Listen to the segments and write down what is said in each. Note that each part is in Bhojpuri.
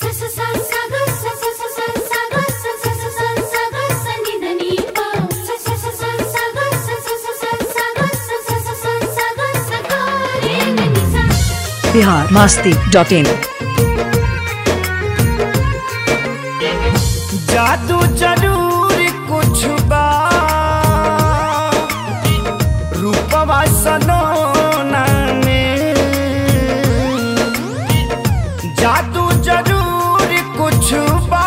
बिहार मास्ती डॉट इन जादू जरूर कुछ बा रूपवा सनोना में जादू जरूर कुछ बा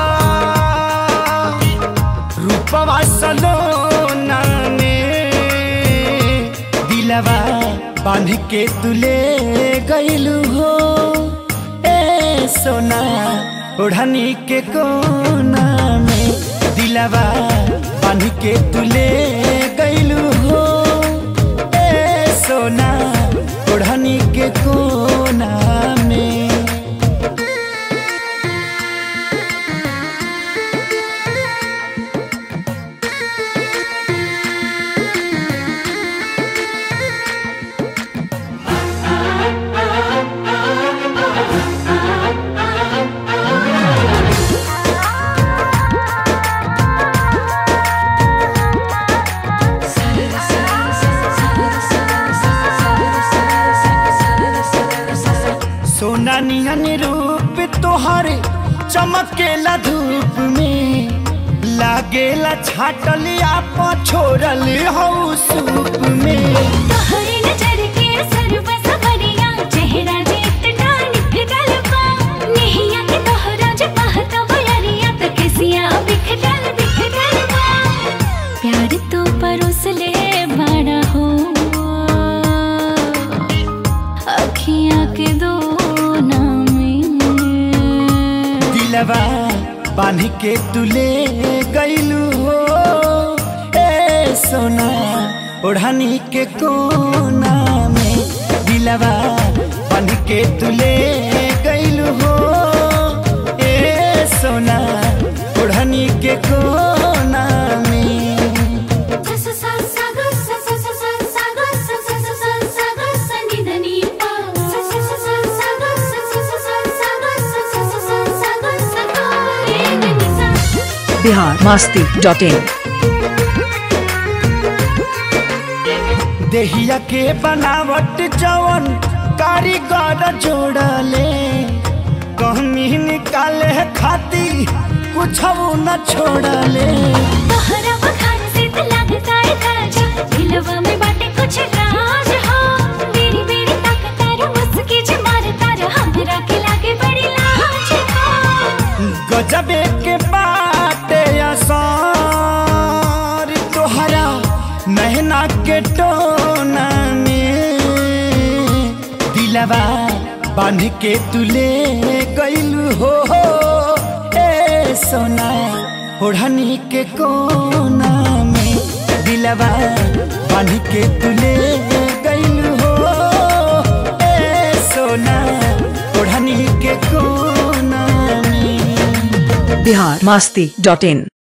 रूपवा सनोना में दिलवा बांध के तुले गईलू हो ए सोना ओढ़नी के कोना में दिलवा बांध के तुले गईलू हो ए सोना ओढ़नी के कोना में सोना निहन रूप तोहरे चमकेला धूप में लागेला छाटलिया पछोरल हो सूप में तोहरे नजर के सरब सबरिया चेहरा जेत डान फिटल बा नहिया के तोहरा जे बहता बयरिया त किसिया बिखटल बिखटल बा प्यार तो परोस ले बड़ा हो अखियां के दो में दिलवा बांध के तुले गईलू हो ए सोना ओढ़नी के कोना में दिलवा बांध के तुले गईलू हो ए सोना ओढ़नी के कोना में बिहार मास्ती डॉट इन देहिया के बनावट जवन कारीगर जोड़ले कहमी निकाले खाती कुछ न छोड़ले तोहरा बखान से त लगता है ताजा दिलवा में बाटे कुछ राज हो मेरी मेरी ताकतार मुस्की जे मारतार हमरा के लागे बड़ी लाज हो गजबे के बाटे असर तोहरा नहना के टोना में दिलवा बांध के तुले गईलू हो ए सोना ओढ़नी के कोना में दिलवा बांध के तुले गईलू हो ए सोना ओढ़नी के कोना में बिहार मास्ती डॉट इन